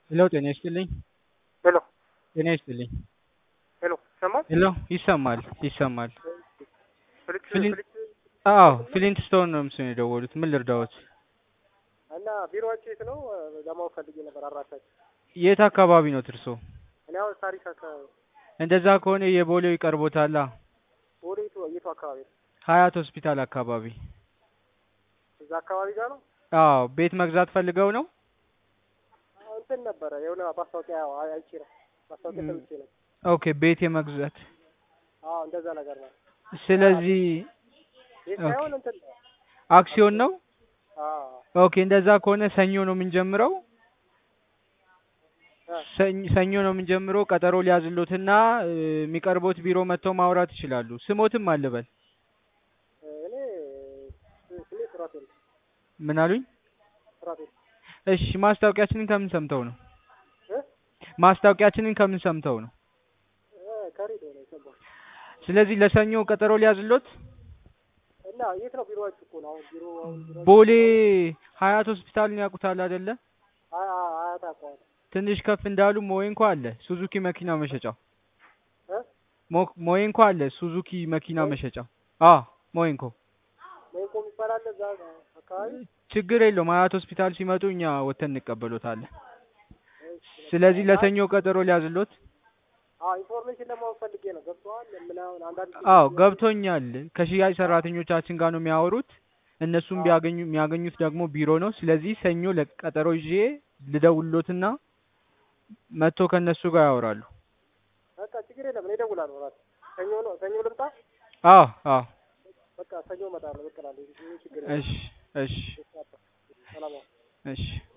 ሄሎ ጤና ይስጥልኝ። ሄሎ ጤና ይስጥልኝ። ሄሎ ይሰማል? ሄሎ ይሰማል ይሰማል። ፍልጭ ፍሊን- ፍልጭ አዎ ፍሊንት ስቶን ነው ምስል የደወሉት። ምን ልርዳዎት? እና ቢሮአችሁ የት ነው? ለማወቅ ፈልጌ ነበር አድራሻችሁ። የት አካባቢ ነው እርሶ? እኔ አሁን ታሪክ አካባቢ እንደዛ ከሆነ የቦሌው ይቀርቦታላ። ወደ የቱ የቱ አካባቢ ነው? ሀያት ሆስፒታል አካባቢ። እዛ አካባቢ ጋር ነው። አዎ ቤት መግዛት ፈልገው ነው? እንትን ነበረ የሆነ ማስታወቂያ አይ- አይቼ ነው ማስታወቂያ ም። ሰምቼ ነው። ኦኬ ቤት የመግዛት አዎ እንደዛ ነገር ነው። ስለዚህ ቤት ኦኬ። ሳይሆን እንትን ነው። አክሲዮን ነው። አዎ ኦኬ እንደዛ ከሆነ ሰኞ ነው የምንጀምረው። እ፣ ሰኝ- ሰኞ ነው የምንጀምረው። ቀጠሮ ሊያዝሎትና እ፣ የሚቀርቦት ቢሮ መጥተው ማውራት ይችላሉ። ስሞትም አልበል። እኔ ስሜ ሱራፌል ነው። ምን አሉኝ? ሱራፌል እሺ ማስታወቂያችንን ከምን ሰምተው ነው? እ ማስታወቂያችንን ከምን ሰምተው ነው? እ፣ ከሬዲዮ ነው የሰማሁት። ስለዚህ ለሰኞ ቀጠሮ ሊያዝሎት እና የት ነው ቢሮአችሁ? እኮ ነው አሁን ቢሮ አሁን ቢሮ ቦሌ ሀያት ሆስፒታልን ያውቁታል አይደለ? አያ አያት አቋዋል ትንሽ ከፍ እንዳሉ ሞዌንኮ አለ፣ ሱዙኪ መኪና መሸጫው። እ ሞ- ሞዌንኮ አለ፣ ሱዙኪ መኪና መሸጫው። አ ሞዌንኮ ወይም ኮም ይባላል እዛ አካባቢ ችግር የለውም። ሀያት ሆስፒታል ሲመጡ እኛ ወተን እንቀበሎታለን። ስለዚህ ለሰኞ ቀጠሮ ሊያዝሎት። አዎ ኢንፎርሜሽን ለማወቅ ፈልጌ ነው። ገብቶሃል? ምናምን አንዳንድ አዎ ገብቶኛል። ከሽያጭ ሰራተኞቻችን ጋር ነው የሚያወሩት። እነሱም ቢያገኙ የሚያገኙት ደግሞ ቢሮ ነው። ስለዚህ ሰኞ ለቀጠሮ ይዤ ልደውልሎትና መጥቶ ከእነሱ ጋር ያወራሉ። በቃ ችግር የለም። እኔ እደውላለሁ። እራሱ ሰኞ ነው ሰኞ ልምጣ። አዎ አዎ። በቃ ሰኞ እመጣለሁ። በቃ እላለሁ። ይሄ ችግር የለም። እሺ እሺ ሰላም ዋል። እሺ